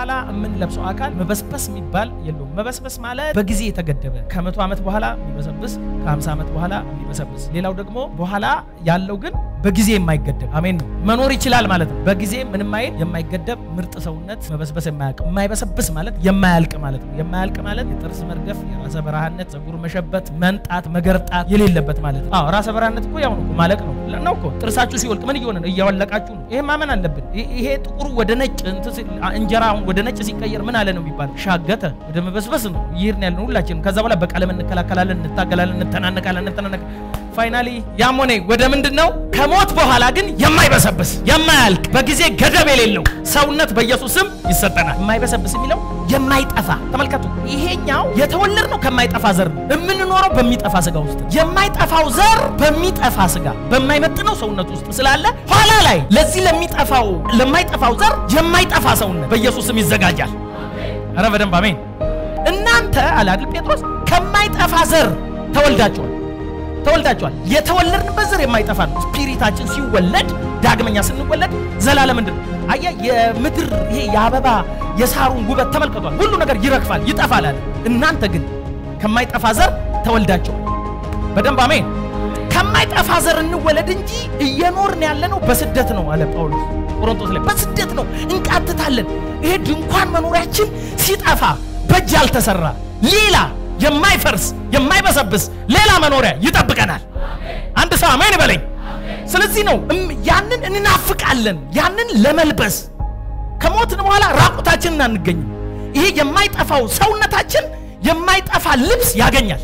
በኋላ የምንለብሰው አካል መበስበስ የሚባል የለውም። መበስበስ ማለት በጊዜ የተገደበ ከመቶ ዓመት በኋላ የሚበሰብስ ከ50 ዓመት በኋላ የሚበሰብስ ሌላው ደግሞ በኋላ ያለው ግን በጊዜ የማይገደብ አሜን ነው መኖር ይችላል ማለት ነው። በጊዜ ምንም አይል የማይገደብ ምርጥ ሰውነት መበስበስ የማያልቅ የማይበሰብስ ማለት የማያልቅ ማለት ነው። የማያልቅ ማለት የጥርስ መርገፍ፣ የራሰ በረሃነት፣ ጸጉር መሸበት፣ መንጣት፣ መገርጣት የሌለበት ማለት ነው። አዎ ራሰ በረሃነት እኮ ያው ነው እኮ ማለቅ ነው ነው እኮ ጥርሳችሁ ሲወልቅ ምን እየሆነ ነው? እያወለቃችሁ ነው። ይሄ ማመን አለብን። ይሄ ጥቁሩ ወደ ነጭ እንጀራ ወደ ነጭ ሲቀየር ምን አለ ነው የሚባለው? ሻገተ ወደ መበስበስ ነው ይሄን ያለ ሁላችንም። ከዛ በኋላ በቀለም እንከላከላለን፣ እንታገላለን፣ እንተናነቃለን፣ እንተናነቃ ፋይናሊ ያም ሆነ ወደ ምንድን ነው ከሞት በኋላ ግን የማይበሰብስ የማያልቅ በጊዜ ገደብ የሌለው ሰውነት በኢየሱስ ስም ይሰጠናል። የማይበሰብስ የሚለው የማይጠፋ ተመልከቱ። ይሄኛው የተወለድ ነው ከማይጠፋ ዘር ነው። የምንኖረው በሚጠፋ ስጋ ውስጥ የማይጠፋው ዘር በሚጠፋ ስጋ በማይመጥነው ሰውነት ውስጥ ስላለ ኋላ ላይ ለዚህ ለሚጠፋው ለማይጠፋው ዘር የማይጠፋ ሰውነት በኢየሱስ ስም ይዘጋጃል። አረ በደንብ አሜን። እናንተ አለ አይደል ጴጥሮስ ከማይጠፋ ዘር ተወልዳችኋል ተወልዳችኋል። የተወለድንበት ዘር የማይጠፋ ነው። ስፒሪታችን ሲወለድ ዳግመኛ ስንወለድ ዘላለም ምንድን ነው? አያ የምድር ይሄ የአበባ የሳሩን ውበት ተመልከቷል። ሁሉ ነገር ይረግፋል፣ ይጠፋል አለ። እናንተ ግን ከማይጠፋ ዘር ተወልዳችኋል። በደንብ አሜን። ከማይጠፋ ዘር እንወለድ እንጂ እየኖርን ያለነው በስደት ነው አለ ጳውሎስ ቆሮንቶስ ላይ። በስደት ነው እንቃትታለን። ይሄ ድንኳን መኖሪያችን ሲጠፋ በእጅ ያልተሰራ ሌላ የማይፈርስ የማይበሰብስ ሌላ መኖሪያ ይጠብቀናል። አንድ ሰው አሜን በለኝ። ስለዚህ ነው ያንን እንናፍቃለን፣ ያንን ለመልበስ ከሞትን በኋላ ራቁታችንን አንገኝም። ይሄ የማይጠፋው ሰውነታችን የማይጠፋ ልብስ ያገኛል፣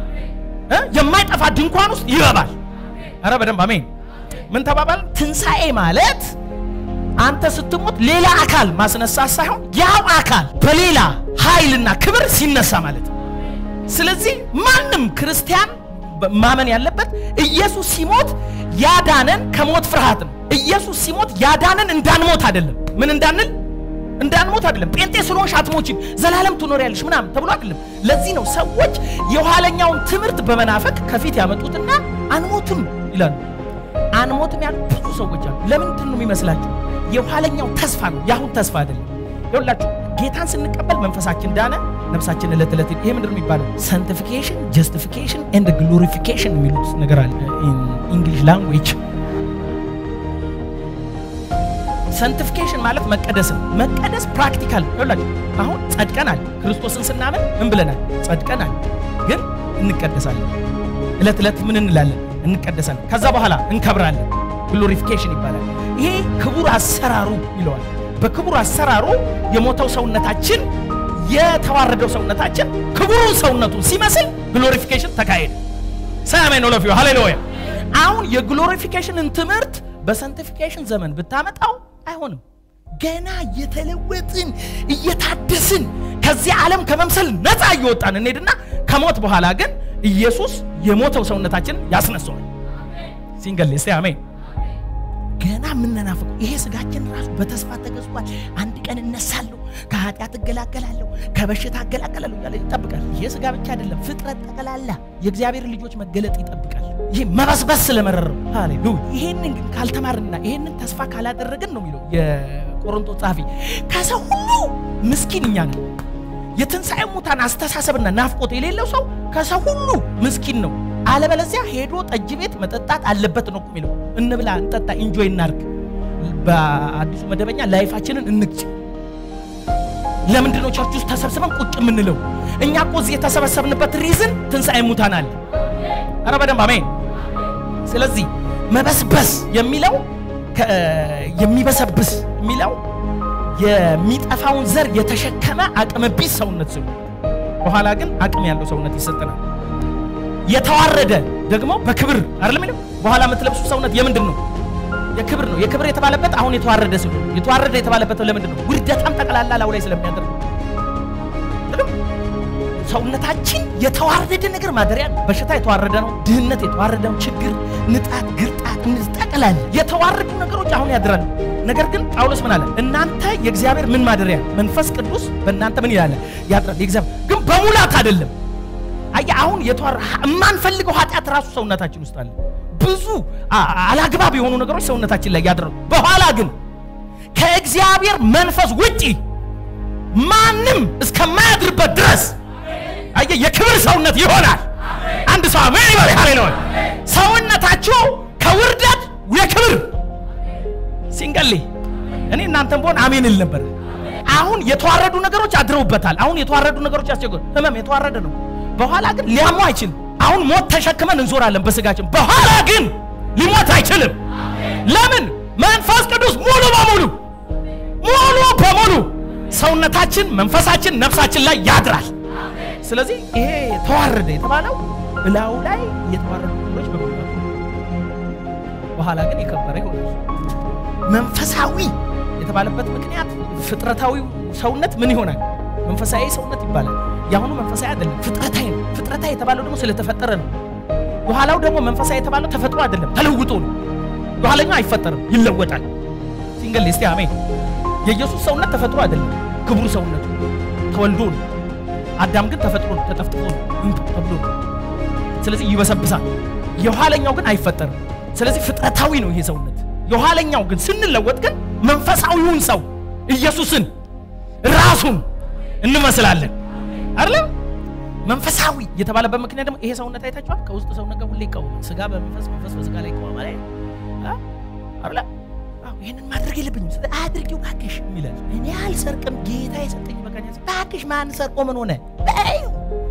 የማይጠፋ ድንኳን ውስጥ ይገባል። አረ በደንብ አሜን። ምን ተባባል? ትንሣኤ ማለት አንተ ስትሞት ሌላ አካል ማስነሳት ሳይሆን ያው አካል በሌላ ኃይልና ክብር ሲነሳ ማለት ነው። ስለዚህ ማንም ክርስቲያን ማመን ያለበት ኢየሱስ ሲሞት ያዳነን ከሞት ፍርሃት ነው። ኢየሱስ ሲሞት ያዳነን እንዳንሞት አይደለም። ምን እንዳንል እንዳንሞት አይደለም። ጴንጤ ስለሆንሽ አትሞችም ዘላለም ትኖሪያለሽ ምናምን ተብሎ አይደለም። ለዚህ ነው ሰዎች የኋለኛውን ትምህርት በመናፈቅ ከፊት ያመጡትና አንሞትም ይላሉ። አንሞትም ያሉ ብዙ ሰዎች አሉ። ለምንድን ነው የሚመስላችሁ? የኋለኛው ተስፋ ነው፣ የአሁን ተስፋ አይደለም። ይኸውላችሁ ጌታን ስንቀበል መንፈሳችን ዳነ፣ ነፍሳችን ዕለት ዕለት ይሄ ምንድን ነው የሚባለው? ሳንቲፊኬሽን ጀስቲፊኬሽን ኤንድ ግሎሪፊኬሽን የሚሉት ነገር አለ ኢንግሊሽ ላንጉዌጅ። ሳንቲፊኬሽን ማለት መቀደስ ነው። መቀደስ ፕራክቲካል ይኸውላችሁ፣ አሁን ጸድቀናል። ክርስቶስን ስናምን ምን ብለናል? ጸድቀናል። ግን እንቀደሳለን። ዕለት ዕለት ምን እንላለን? እንቀደሳለን። ከዛ በኋላ እንከብራለን። ግሎሪፊኬሽን ይባላል። ይሄ ክቡር አሰራሩ ይለዋል። በክቡር አሰራሩ የሞተው ሰውነታችን የተዋረደው ሰውነታችን ክቡሩን ሰውነቱን ሲመስል ግሎሪፊኬሽን ተካሄደ። ሰያሜን ኦሎፊዮ ሃሌሉያ። አሁን የግሎሪፊኬሽንን ትምህርት በሳንቲፊኬሽን ዘመን ብታመጣው አይሆንም። ገና እየተለወጥን እየታደስን ከዚህ ዓለም ከመምሰል ነፃ እየወጣን እንሄድና ከሞት በኋላ ግን ኢየሱስ የሞተው ሰውነታችን ያስነሳዋል። ሲንገል ስ አሜን ገና የምንናፍቀው ይሄ ስጋችን ራሱ በተስፋ ተገዝቷል። አንድ ቀን እነሳለሁ፣ ከኃጢአት እገላገላለሁ፣ ከበሽታ እገላገላለሁ እያለ ይጠብቃል። ይሄ ስጋ ብቻ አይደለም፣ ፍጥረት ጠቅላላ የእግዚአብሔር ልጆች መገለጥ ይጠብቃል። ይህ መበስበስ ስለመረረው ሃሌሉያ። ይሄንን ግን ካልተማርና ይሄንን ተስፋ ካላደረግን ነው የሚለው የቆሮንቶስ ጸሐፊ፣ ከሰው ሁሉ ምስኪን እኛ ነን። የትንሣኤ ሙታን አስተሳሰብና ናፍቆት የሌለው ሰው ከሰው ሁሉ ምስኪን ነው። አለበለዚያ ሄዶ ጠጅ ቤት መጠጣት አለበት ነው የሚለው። እንብላ፣ እንጠጣ፣ ኢንጆይ እናርግ። በአዲሱ መደበኛ ላይፋችንን እንግጭ። ለምንድን ነው ቸርች ውስጥ ተሰብስበን ቁጭ የምንለው? እኛ እኮ እዚህ የተሰበሰብንበት ሪዝን ትንሣኤ ሙታን አለ። አረ በደንብ አሜን። ስለዚህ መበስበስ የሚለው የሚበሰብስ የሚለው የሚጠፋውን ዘር የተሸከመ አቅመ ቢስ ሰውነት ሲሆን በኋላ ግን አቅም ያለው ሰውነት ይሰጠናል። የተዋረደ ደግሞ በክብር አይደለም የሚለው በኋላ የምትለብሱ ሰውነት የምንድን ነው? የክብር ነው። የክብር የተባለበት አሁን የተዋረደ ሲሆን የተዋረደ የተባለበት ለምንድን ነው? ውርደታም ጠቅላላ ላው ላይ ስለሚያደርግ ሰውነታችን የተዋረደ ነገር ማደሪያ ነው። በሽታ የተዋረደ ነው። ድህነት የተዋረደ ነው። ችግር፣ ንጣት፣ ግርጣት ጠቅላላ የተዋረዱ ነገሮች አሁን ያድራሉ። ነገር ግን ጳውሎስ ምን አለ? እናንተ የእግዚአብሔር ምን ማደሪያ መንፈስ ቅዱስ በእናንተ ምን ይላል? ያድራል። የእግዚአብሔር ግን በሙላት አይደለም። አየህ አሁን የተዋረ የማንፈልገው ኃጢአት ራሱ ሰውነታችን ውስጥ አለ። ብዙ አላግባብ የሆኑ ነገሮች ሰውነታችን ላይ ያደረጉ በኋላ ግን ከእግዚአብሔር መንፈስ ውጪ ማንም እስከማያድርበት ድረስ አየህ የክብር ሰውነት ይሆናል። አንድ ሰው አሜን ይበል። ሃሌሉያ። ሰውነታችሁ ከውርደት የክብር ሲንገሌ እኔ እናንተም በሆን አሜን ል ነበር። አሁን የተዋረዱ ነገሮች አድረውበታል። አሁን የተዋረዱ ነገሮች ያስቸግሩ። ህመም የተዋረደ ነው። በኋላ ግን ሊያሙ አይችልም። አሁን ሞት ተሸክመን እንዞራለን በስጋችን። በኋላ ግን ሊሞት አይችልም። ለምን? መንፈስ ቅዱስ ሙሉ በሙሉ ሙሉ በሙሉ ሰውነታችን፣ መንፈሳችን፣ ነፍሳችን ላይ ያድራል። ስለዚህ ይሄ ተዋረደ የተባለው እላዩ ላይ የተዋረዱ ነገሮች በመምጣቱ በኋላ ግን የከበረ ይሆናል። መንፈሳዊ የተባለበት ምክንያት ፍጥረታዊ ሰውነት ምን ይሆናል? መንፈሳዊ ሰውነት ይባላል። የአሁኑ መንፈሳዊ አይደለም፣ ፍጥረታዊ ነው። ፍጥረታዊ የተባለው ደግሞ ስለተፈጠረ ነው። የኋላው ደግሞ መንፈሳዊ የተባለው ተፈጥሮ አይደለም፣ ተለውጦ ነው። የኋለኛው አይፈጠርም፣ ይለወጣል። ሲንገል እስቲ አሜን። የኢየሱስ ሰውነት ተፈጥሮ አይደለም፣ ክቡር ሰውነቱ ተወልዶ ነው። አዳም ግን ተፈጥሮ ነው፣ ተጠፍጥፎ ነው፣ እንቱ ተብሎ ነው። ስለዚህ ይበሰብሳል። የኋለኛው ግን አይፈጠርም። ስለዚህ ፍጥረታዊ ነው ይሄ ሰውነት። የኋለኛው ግን ስንለወጥ ግን መንፈሳዊውን ሰው ኢየሱስን ራሱን እንመስላለን አይደለም። መንፈሳዊ የተባለበት ምክንያት ደግሞ ይሄ ሰውነት አይታችኋል። ከውስጥ ሰውነት ጋር ሁሌ ይቃወማል። ስጋ በመንፈስ መንፈስ በስጋ ላይ ይቃወማል አይደል? አዎ ይሄንን ማድረግ የለብኝም ስለ አድርጊው ባክሽ ይላል። እኔ አልሰርቅም ጌታ የሰጠኝ በቃኝ። ባክሽ ማን ሰርቆ ምን ሆነ በይው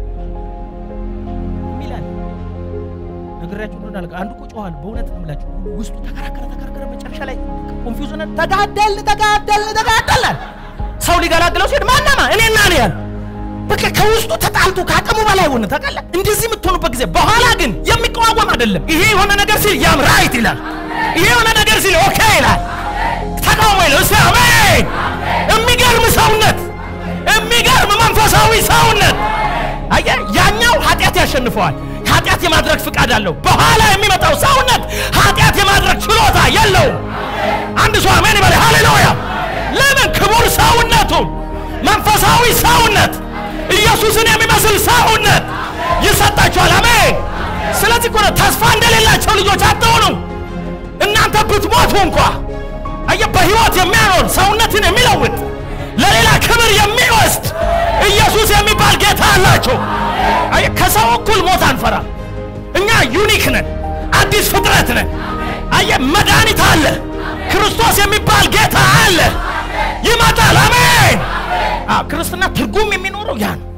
ይላል። ነግራችሁ እንደሆነ አልጋ አንዱ እኮ ጮኋል። በእውነት ነው የምላችሁ ውስጡ ተከራከረ ተከራከረ። መጨረሻ ላይ ኮንፊውዝ ሆነ። ተጋደልን ተጋደልን ተጋደልን። ሰው ሊገላግለው ሲሄድ ማናማ እኔና እኔ ያለ በቃ ከውስጡ ተጣልቶ ከአቅሙ በላይ ሆነ። ታውቃለህ፣ እንደዚህ የምትሆኑበት ጊዜ በኋላ ግን የሚቃወም አይደለም። ይሄ የሆነ ነገር ሲል ያም ራይት ይላል። ይሄ የሆነ ነገር ሲል ኦኬ ይላል። ተቃውሞ ይለው እስቲ አሜን። የሚገርም ሰውነት፣ የሚገርም መንፈሳዊ ሰውነት። አየህ፣ ያኛው ኃጢአት ያሸንፈዋል። ኃጢአት የማድረግ ፍቃድ አለው። በኋላ የሚመጣው ሰውነት ኃጢአት የማድረግ ችሎታ የለውም። አንድ ሰው አሜን ይበል። ሃሌሉያ። ለምን? ክቡር ሰውነቱ መንፈሳዊ ሰውነት ኢየሱስን የሚመስል ሰውነት ይሰጣችኋል። አሜን። ስለዚህ እኮ ነው ተስፋ እንደሌላቸው ልጆች አትሆኑ። እናንተ ብትሞቱ እንኳ አየ በሕይወት የሚያኖር ሰውነትን የሚለውጥ ለሌላ ክብር የሚወስድ ኢየሱስ የሚባል ጌታ አላቸው። አየ ከሰው እኩል ሞት አንፈራ። እኛ ዩኒክ ነን፣ አዲስ ፍጥረት ነን። አየ መድኃኒት አለ፣ ክርስቶስ የሚባል ጌታ አለ፣ ይመጣል። አሜን። አዎ ክርስትና ትርጉም የሚኖረው ያ ነው።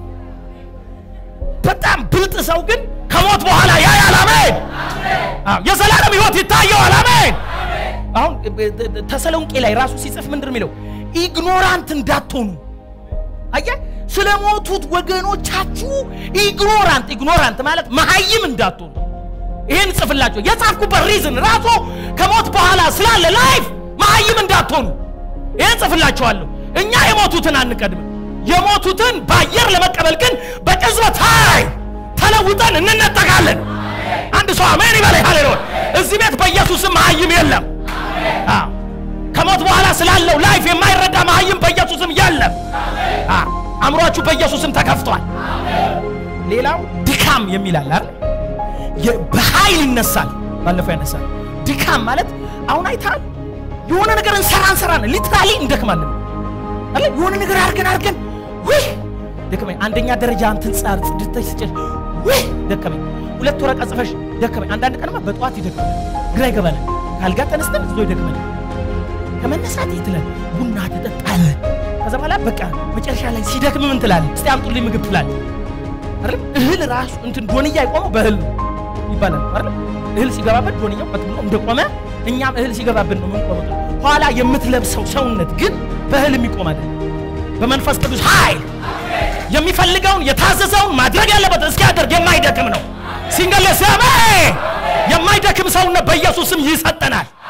በጣም ብልጥ ሰው ግን ከሞት በኋላ ያያል። አሜን። አዎ የዘላለም ሕይወት ይታየዋል። አሜን። አሁን ተሰሎንቄ ላይ ራሱ ሲጽፍ ምንድን ነው የሚለው? ኢግኖራንት እንዳትሆኑ አየህ፣ ስለ ሞቱት ወገኖቻችሁ ኢግኖራንት ኢግኖራንት ማለት መሀይም እንዳትሆኑ ይህን ጽፍላቸው የጻፍኩበት ሪዝን ራሱ ከሞት በኋላ ስላለ ላይፍ መሀይም እንዳትሆኑ ይህን ጽፍላቸዋለሁ። እኛ የሞቱትን አንቀድምም። የሞቱትን በአየር ለመቀበል ግን በቅጽበት ኃይል ተለውጠን እንነጠቃለን። አንድ ሰው አሜን ይበላይ። ሃሌሉያ። እዚህ ቤት በኢየሱስም መሀይም የለም። አዎ ከሞት በኋላ ስላለው ላይፍ የማይረዳ መሀይም በኢየሱስም የለም። አዎ አእምሯችሁ በኢየሱስም ተከፍቷል። ሌላው ድካም የሚል አለ አይደል? በኃይል ይነሳል። ባለፈው ያነሳል። ድካም ማለት አሁን አይታል የሆነ ነገር እንሰራ እንሰራ ነው ሊትራሊ እንደክማለን አለ የሆነ ነገር አድርገን አድርገን ውይ ደከመኝ። አንደኛ ደረጃ እንትን ጻር ጽድተሽ ስጨሽ ውይ ደከመኝ። ሁለት ወረቀት ጽፈሽ ደከመኝ። አንዳንድ ቀንማ በጠዋት ይደክመኝ፣ ግራ ይገባል። ካልጋ ተነስተን እዞ ይደክመኝ። ከመነሳት ይትላል ቡና ትጠጣለህ። ከዛ በኋላ በቃ መጨረሻ ላይ ሲደክም ምን ትላለህ? እስቲ አምጡልኝ ምግብ ትላለህ አይደል? እህል ራሱ እንትን ዶንያ የቆመው በእህል ነው ይባላል አይደል? እህል ሲገባበት ዶንያው ቀጥ ብሎ እንደቆመ እኛም እህል ሲገባብን ነው የምንቆመው። ኋላ የምትለብሰው ሰውነት ግን በእህል የሚቆም አይደለም። በመንፈስ ቅዱስ ኃይል የሚፈልገውን የታዘዘውን ማድረግ ያለበት እስኪያደርግ የማይደክም ነው። ሲንገለ ሰማይ የማይደክም ሰውነት በኢየሱስም ይሰጠናል።